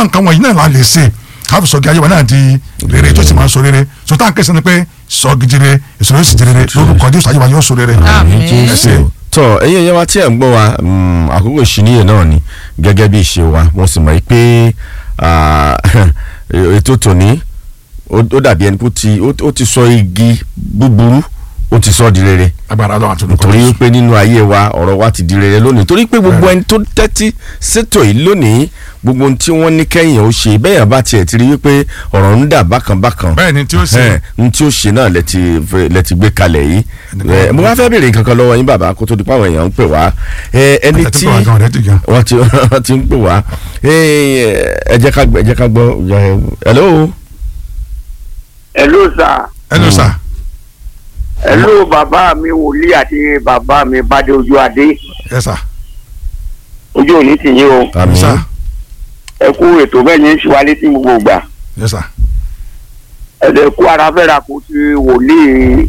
àwọn nǹkan wọ̀nyí náà la lè ṣe káfí sọ̀gì ayé wa náà di rere tó sì máa sọ rere so tá à ń kẹsàn-án ni pé sọ̀gì di rere èso yóò sì di rere lórúkọ jésù ayé wa yóò sọ rere. Àmín. ẹ ṣé. tọ ẹ̀yin ẹyẹ wa tí ẹ ń gbọ́ wa mm, àkókò ìṣìníyè náà ni gẹ́gẹ́ bí ìṣe wa mo sì mọ̀ pé ah, ètò tòní ó ó dàbí ẹni pé ó ti ó- ó ti sọ igi búburú ó ti sọ di rere agbára lọ́wọ́ àti olùkọ́ torí jésù. pé nínú ayé wa ọ̀rọ̀ wa ti di rere lónìí torí pé gbogbo ẹni tó tẹ́tí sétò yìí lónìí gbogbo ohun tí wọ́n ní kẹ́yìn ó ṣe bẹ́ẹ̀ yẹn bá tiẹ̀ ti rí wípé ọ̀rọ̀ ń dà bákan bákan bẹ́ẹ̀ ni tí ó ṣe ẹ̀ n tí ó ṣe náà lẹ ti fẹ́- lẹ ti gbé kalẹ̀ yìí Ẹnìkan- ẹ, mo wá fẹ́ béèrè kankan lọ́wọ́ yín bàbá kó tó di pàwọn èèyàn ń pè wá ẹ, ẹni àtẹ̀tí tí pé wà gan ọ̀rẹ́ ti gan. wọ́n ti wọ́n ti ń pè wá ẹ, ẹ jẹ́ ká gbọ́ ẹ jẹ́ ká gbọ́ ẹ, hello Hello sir. hello sir. Hello bàbá mi wòlíì àti bàbá mi bàdé ojú adé. yes sir. Ojú òní ti yín o. yes àmín sir. Ẹ kú ètò bẹ́ẹ̀ ní ṣíwá létí gbogbo ìgbà. yes sir. Ẹ lè kú ara fẹ́ra kó ti wòlíì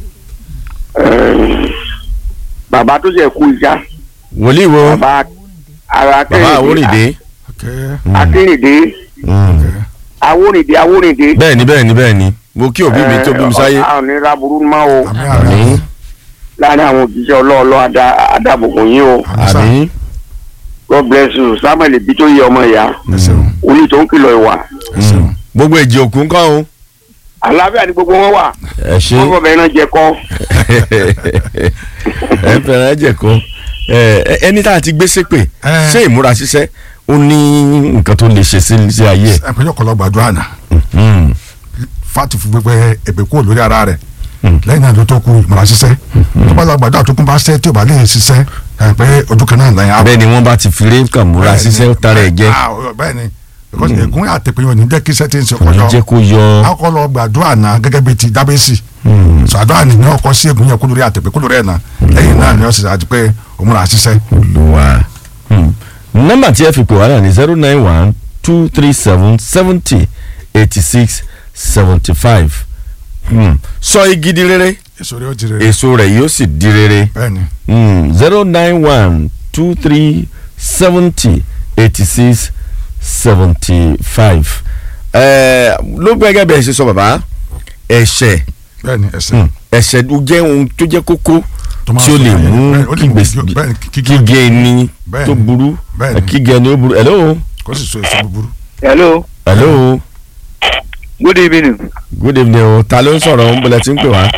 eh, bàbá tó ṣe kú ìjà. wòlíì wo Bàbá ara bàbá àwòrìdé okay. Akérèdé. Awórìndé Awórìndé. bẹ́ẹ̀ni bẹ́ẹ̀ni bẹ́ẹ̀ni mo kí òbí mi tó bí mi sáyé Àwọn onírà burú máa o. àmì àmín àmì Láàárín àwọn òjíṣẹ́ ọlọ́ọ̀lọ́ adábòkun yín o. àmì sir. àmín God bless you. Samuel ibi tó yẹ ọmọ ìyá. ẹ ṣeun Olú tó ń kìlọ̀ ìwà. ẹ ṣeun. gbogbo èjì òkú ńkọ́ o Àlàáfíà ni gbogbo wọn wà. ẹ ṣe Wọ́n fọ̀ bẹ́ẹ̀ náà jẹ kọ́. ẹ ń fẹ́ràn ẹ̀jẹ̀ kan ẹ, ẹni tá a ti gbé ṣépè Ẹ. ṣé ìmúra ṣiṣẹ́ ó ní nǹkan tó lè ṣe sí sí ayé ẹ̀. ẹ pé yọkọ lọ gbàdúrà náà Mm. fati fún pẹpẹ ẹ̀bẹ̀ kúrò lórí ara rẹ̀ lẹ́yìn náà ló tó kú ìmọ̀ràn ṣiṣẹ́ tó bá lọ gbàdúrà tó kún bá ṣẹ́ tí ò bá lè ṣiṣẹ́ ẹ pé ojú kan náà lẹ́yìn bẹ́ẹ̀ ni wọ́n bá ti fi rékà múra ṣiṣẹ́ ó tara ẹ̀ jẹ́ bẹ́ẹ̀ ni because ègún àtẹ̀pẹ́ yóò ní jẹ́ kí iṣẹ́ ti ń ṣe kò ní kọjọ́ jẹ́ kó yọ. akọ lọ gbàdúrà náà gẹ́gẹ́ bíi ti dábẹ́sì sàdúrà ni ní ọkọ sí ègún yẹn kó lórí àtẹ̀pẹ́ kó lórí ẹ̀ náà lẹ́yìn náà ni ó sì àti pé òmùra ṣiṣẹ́ Olúwa. Hmm. nọ́mbà tí ẹ fi pè wá náà ní zero nine one two three seven seventy eighty six seventy five sọ igi di rere èso rẹ̀ ó ti rere èso rẹ̀ yóò sì di rere bẹ́ẹ̀ ni zero nine one two three seventy eighty six seventy five ló gbẹ́gẹ́ bẹ́ẹ̀ ṣe sọ bàbá ẹ̀ṣẹ̀ bẹ́ẹ̀ ni ẹsẹ̀ hmm, ẹ̀ṣẹ̀ ó jẹ́ ohun tó jẹ́ kókó Tó máa tí ó sọ lè ayé. mú Bẹ́ẹ̀, ó lè kí mú gbèsè kí- bẹ́ẹ̀, kí- kí- kígẹ ẹni Bẹ́ẹ̀ tó ni. burú Bẹ́ẹ̀ ni. kígẹ ẹni ó burú hello kó sì so èso búburú hello hello good evening. good evening o ta ló ń sọ̀rọ̀ ń bọ̀lẹ̀ tí ń pè wá.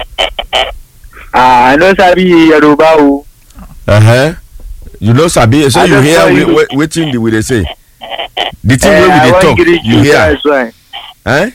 àná sábì yorùbá o Uh-huh. you know sabi so I you just hear saw we- you. we- wetin the we dey say the thing wey we dey talk you hear eh?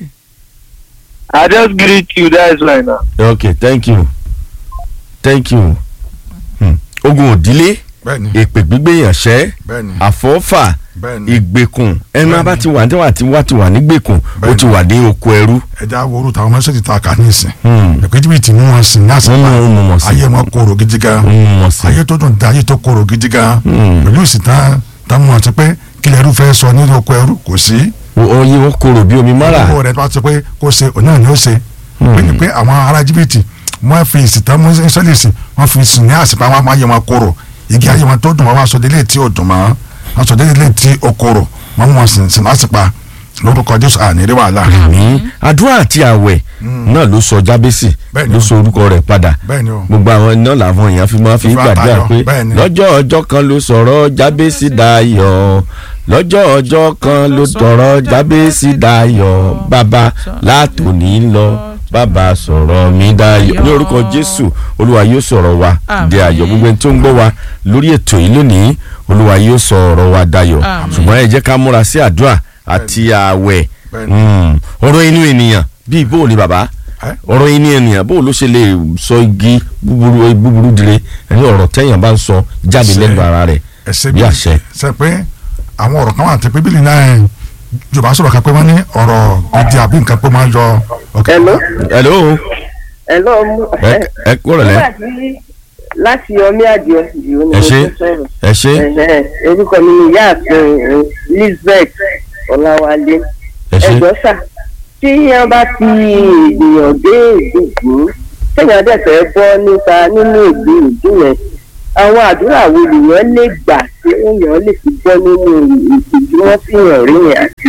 i just greet you that's why na. okay thank you thank you hmm. ogun òdílé bẹ́ẹ̀ ni èpè gbígbé yànṣẹ́ bẹ́ẹ̀ ni àfọ́fà bẹ́ẹ̀ ni ìgbèkùn ẹnu Bẹ́ẹ̀ni. abá ti wà ní wà tí wà ti wà nígbèkùn ó Bẹ́ẹ̀ni. ti wà ní oko ẹrú. ẹja wo orúkọ àwọn mẹsẹ̀jì ta kà ní ìsìn Hmm. ẹ̀pẹ́ jìbìtì mú wọn sìn ní wọ́n àsìkò mú un mọ̀ sí ayé wọn kóró gidi gan wọ́n mọ̀ sí. ayé tó dùn dá ayé tó kóró gidi gan Hmm. pẹ̀lú ìsìn tán tán mú wọn ti pé kílẹ̀ ẹrú fẹ́ sọ nínú oko ẹrú kò sí oyin wọn korò bí omi mọ́ra. owó rẹ̀ tó bá ti pé kó ṣe òun náà ni ó ṣe pé ni pé àwọn ará jìbìtì wọ́n fi ìsìn tán mú sẹ́lẹ̀sì wọ́n fi sìn ní àsìkò àwọn ayé wọn kóró igi ayé wọn tó dùn wọn wá sọ délé tí ò dùn mọ́ wọn sọ délé tí ó kóró wọn mú wọn sìn sìn lásìpa lórúkọ jésù àní rí wàhálà ní àdúrà àti àwẹ̀ náà ló sọ jábẹ́sì Bẹ́ẹ̀ni ló o. sọ orúkọ rẹ̀ padà bẹ́ẹ̀ ni o gbogbo àwọn iná làwọn èèyàn fi máa fi Fi gbàdúrà àtayọ̀, pé bẹ́ẹ̀ni. lọ́jọ́ ọjọ́ kan ló sọ̀rọ̀ jábẹ́sì dayọ̀ lọ́jọ́ ọjọ́ kan ló sọ̀rọ̀ jábẹ́sì dayọ̀ bàbá látòní lọ bàbá sọ̀rọ̀ mi dayọ̀ ní orúkọ jésù olúwa yóò sọ̀rọ̀ wa di ayọ̀ gbogbo ẹni tó ń gbọ́ wa lórí ètò yìí lónìí olúwa yóò sọ̀rọ̀ wa dayọ̀ Àmín. ṣùgbọ́n ẹ jẹ́ ká múra sí àdúrà àti ààwẹ̀ Bẹ́ẹ̀ni. Mm. ọ̀rọ̀ inú ènìyàn bíi bó ni bàbá Ẹ́? ọ̀rọ̀ inú ènìyàn bó ló ṣe lè sọ igi búburú búburú dire ẹni ọ̀rọ̀ tẹ́yàn bá ń sọ jáde Ṣe- lẹ́nu ara rẹ̀ ẹsẹ bí àṣẹ. ṣe pé àwọn ọ̀rọ̀ kan wà tẹ́ pé bíbélì náà ẹ̀ yorùbá sọ̀rọ̀ kan pé wọ́n ní ọ̀rọ̀ gidi àbí nǹkan pé máa ń yọ ọ̀kẹ́. Hello. hello Hello. mú- ẹ ẹ kúrò lẹ nígbà tí láti ọmí àdìọ ìdìbò ni ẹ mo ṣe fẹ́ sọ̀rọ̀. ẹ ṣe Ẹ̀hẹ́n, orúkọ mi ni ìyáàfin eh, Elizabeth Ọláwálé. ẹ ṣe ẹ̀gbọ́n sà tí wọ́n bá ti èèyàn dé ìdìbò téèyàn dẹ̀ fẹ́ bọ́ nípa nínú ìlú ìlú yẹn àwọn àdúrà wo lèèyàn lè gbà tí èèyàn lè fi bọ́ nínú ìtìjú wọn fi hàn rí yẹn àti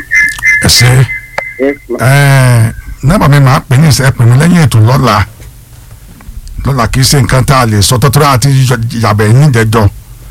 ẹ ṣe ẹ̀sùn. ẹ nọ́mbà mi máa pè ní ìṣe ẹ pè mí lẹ́yìn ètò lọ́la lọ́la kì í ṣe nǹkan tá a lè sọ tọ́tọ́rọ́ àti yàbẹ̀ nídẹ̀ẹ́jọ́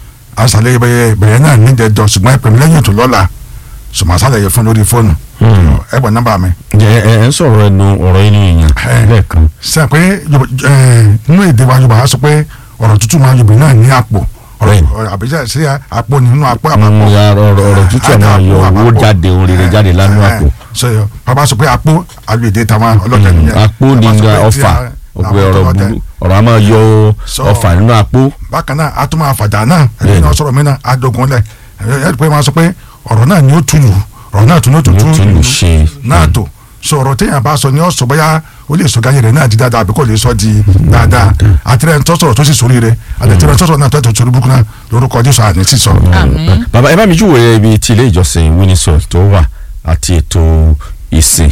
àṣàlẹ̀ bẹ̀yẹ bẹ̀yẹ náà nídẹ̀ẹ́jọ́ ṣùgbọ́n ẹ pè mí lẹ́yìn ètò lọ́la ṣùgbọ́n àṣàlẹ̀ yẹ fún lórí fóònù ẹ gbọ́ nọ́mbà mi. ẹ ẹ ẹ ń sọ̀rọ̀ ẹnu ọ̀rọ̀ inú èèyàn Ẹ. lẹ́ẹ̀kan sẹ pé Yorùbá- ẹ, nínú èdè wa Yorùbá á sọ pé ọ̀rọ̀ tútù máa Yorùbá náà ní àpò Bẹ́ẹ̀ni. ọ̀rọ̀ àbíjà sí àpò nínú àpò Mm, àpapọ̀ ya ọ̀rọ̀ ọ̀rọ̀ tútù ẹ̀ máa yọ owó jáde ohun rere jáde lánàá àpò sọyọ bàbá sọ pé àpò àlùyèdè tàwọn ọlọ́dẹ nìyẹn àpò ní Bàbá sọ nga pé tí ọfà a- ọgbẹ àwọn ọ̀rọ̀ ọlọ́dẹ. burú ọ̀rọ̀ a máa yọ Sọ. ọfà nínú àpò bákan náà a tún máa fàjà náà ẹni Bẹ́ẹ̀ni. náà sọ̀rọ̀ mi náà a dogun lẹ̀ ẹ ẹ pé máa sọ pé ọ̀rọ̀ náà ni ó tunu ọ̀rọ̀ náà tún ní ó tún Ni ó tún tún lù ṣe. náà tó sọ ọ̀rọ̀ téèyàn bá sọ ni ó sọ bóyá ó lè sọ gáyé rẹ̀ náà di dáadáa àbí kò lè sọ di dáadáa àtẹrẹ ń tọ́sọ̀rọ̀ tó sì sórí rẹ̀ àtẹrẹ ń tọ́sọ̀rọ̀ náà tó tó sórí burúkú náà lórúkọ Jésù àní sísọ. Àmín. bàbá ẹ bá mi júwèé ibi tí ilé ìjọsìn Windsor tó wà àti ètò ìsìn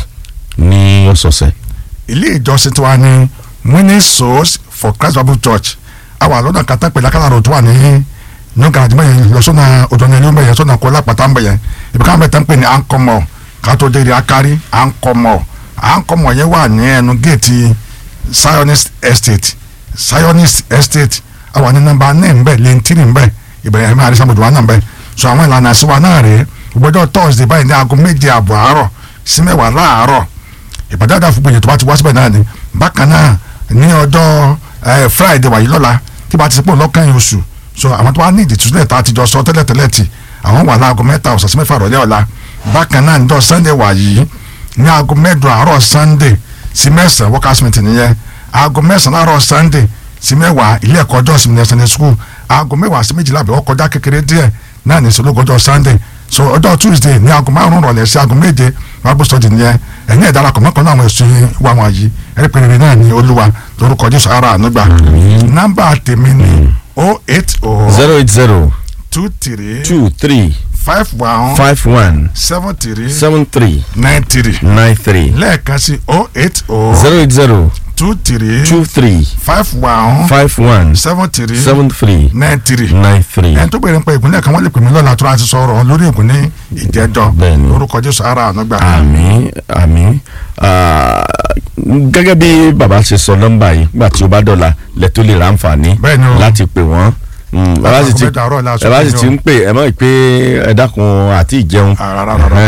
ní ọ̀sọ̀ọ̀sẹ̀ ilé ìjọsìn tí wà ní winning souls for Christ Bible Church àwọn àlọ́nà kata pẹ̀lú akálàrò tó wà ní new garage mẹ́yẹn lọ́sọ̀nà ọ̀dọ́nẹ́lẹ́ mẹ́yẹn sọ̀nà kọ́ lápàtà mẹ́yẹn ibi káwọn mẹ́ta ń pè ní ankomọ̀ kátó dé akari ankomọ̀ ankomọ̀ yẹn wà ní ẹnu géètì Zionist Estate Zionist Estate àwọn ní nọ́mbà ní nbẹ lẹ́ntìrì nbẹ ìbẹ̀rẹ̀ ẹ̀mí àrísàmùdù wà nàbẹ so àwọn ìlànà àṣìwà náà rèé gbọdọ̀ Thursday báyìí ní aago méje àbọ̀ àárọ̀ sí mẹ́wàá láàárọ̀ ìpàdé àdá fún gbèyàn tó bá ti wá síbẹ̀ náà ni bákan náà ní ọjọ́ eh, friday wàyí lọ́la tí bá ti sèpò lọ́kàn yìí oṣù so àwọn tó bá ní ìdí túnṣe tá a ti jọ sọ tẹ́lẹ̀ tẹ́lẹ̀ tì àwọn wà láago mẹ́ta ọ̀sán sí mẹ́fà rọ̀lẹ́ ọ̀la bákan náà níjọ́ sunday wàyí ní aago mẹ́jọ àárọ̀ sunday sí mẹ́sàn-án workers meeting nìyẹn aago mẹ́sàn-án àárọ̀ sunday sí mẹ́wàá ilé ẹ̀kọ́ ọjọ́ ìsinmi sunday school aago mẹ́wàá sí méjìlá àbẹ̀wò kọjá kékeré díẹ̀ náà ní ìṣòlógún ọjọ́ sunday so ọjọ́ tuesday ní aago márùn-ún rọ̀lẹ́ sí aago méje bible study nìyẹn ẹ̀yin ẹ̀dá alákọ̀ mọ́kànlá àwọn ẹ̀sùn wa wọn yìí ẹ̀rí péré náà ní olúwa lórúkọ jésù ara ànúgbà nọ́mbà tèmi ní o eight o zero eight zero two three two three five one five one seven three seven three nine three nine three lẹ́ẹ̀kan sí o eight o zero eight zero two three two three five one five one seven three seven three nine three nine three. ẹni tó gbèrè ń pa ìpínlẹ̀ kan wọ́n lè pè mí lọ́la tó láti sọ̀rọ̀ lórí ìpínlẹ̀ ìjẹ́jọ́ Bẹ́ẹ̀ni. lórúkọ jésù ara ànúgbà. àmín àmín Ah, gẹ́gẹ́ bí bàbá ṣe sọ nọ́mbà yìí nígbà tí ó bá dọ̀la lẹ tó lè ra àǹfààní Bẹ́ẹ̀ni o. láti pè wọ́n Mm, bàbá sì ti Àkọ́kọ́ mẹ́ta àárọ̀ la sọ bàbá sì fún ti yín ń pè ẹ mọ̀ pé ẹ dákun àti ìjẹun Ah, rárá, rárá.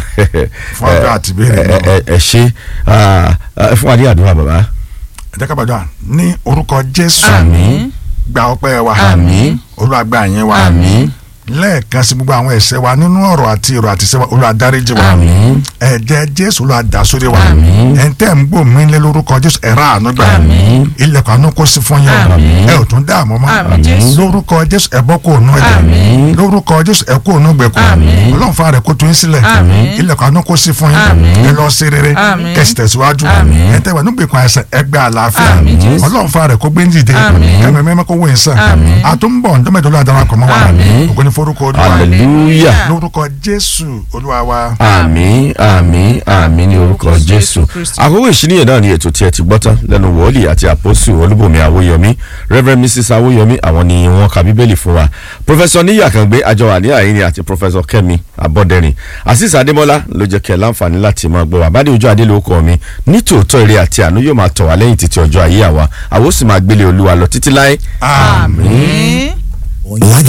Fún àdúrà àti ìbéèrè ẹ ẹ ẹ ṣe ah, ah, fún adé àdúrà bàbá. ẹ jẹ́ ká gbàdúrà ní orúkọ jésù àmín gba ọpẹ́ wa àmín olúwa gba ìyìn wa àmín lẹ́ẹ̀kan sí gbogbo àwọn ẹ̀ṣẹ̀ wa nínú ọ̀rọ̀ àti èrò àti ìṣe wa olúwa dáríjì wa àmín ẹ̀jẹ̀ jésù olúwa dà sórí wa Àmín. ẹ̀ ń tẹ́ ń gbò mí lé lórúkọ jésù ẹ̀rọ àánú gbà Àmín. ilẹ̀kùn àánú kó sí fún yín Àmín. ẹ ò tún dààmú mọ́ Àmín, Jésù. lórúkọ jésù ẹ bọ́ kó nú ẹ̀jẹ̀ Àmín. lórúkọ jésù ẹ kó nú gbẹ̀kú Àmín. ọlọ́run fún ara ẹ kó tún yín sílẹ̀ Àmín. ilẹ̀kùn àánú kó sí fún yín Àmín. ẹ lọ sí rere Àmín. kẹsì tẹ̀síwájú Àmín. ẹ tẹ́wà nígbèkùn àìsàn ẹ gbé àlàáfíà Àmín, Jésù. ọlọ́run fún ara ẹ kó gbé ń dìde Àmín. ẹ̀mẹ̀ mẹ́mẹ́ kó wé sàn Àmín. àtúnbọ̀ ǹdọ́mẹ̀dọ́lá darapọ̀ mọ́ wa Àmín. ògo ni forúkọ olúwa hallelujah lórúkọ jésù olúwa wa. àmín àmín àmín ní orúkọ jésù àkókò ìṣíníyàn náà ni ètò tí ẹ ti gbọ́ tán lẹ́nu wòlíì àti àpọ́sù olúbùnmi àwòyọmí reverend mrs àwòyọmí àwọn ni wọ́n ka bíbélì fún wa professor níyì àkàngbé àjọwà ní àyíní àti professor kẹ́mi abọ́dẹ̀rìn azeez adémọ́lá ló jẹ́ kẹ́ ẹ láǹfààní láti máa gbọ́ wa bá dé ojú adé lóko mi nítòótọ́ ire àti àánú yóò máa tọ̀ wá lẹ́yìn títí ọjọ́ ayé àwa àwo sì máa gbélé olúwa lọ títí láé àmín. Àmín.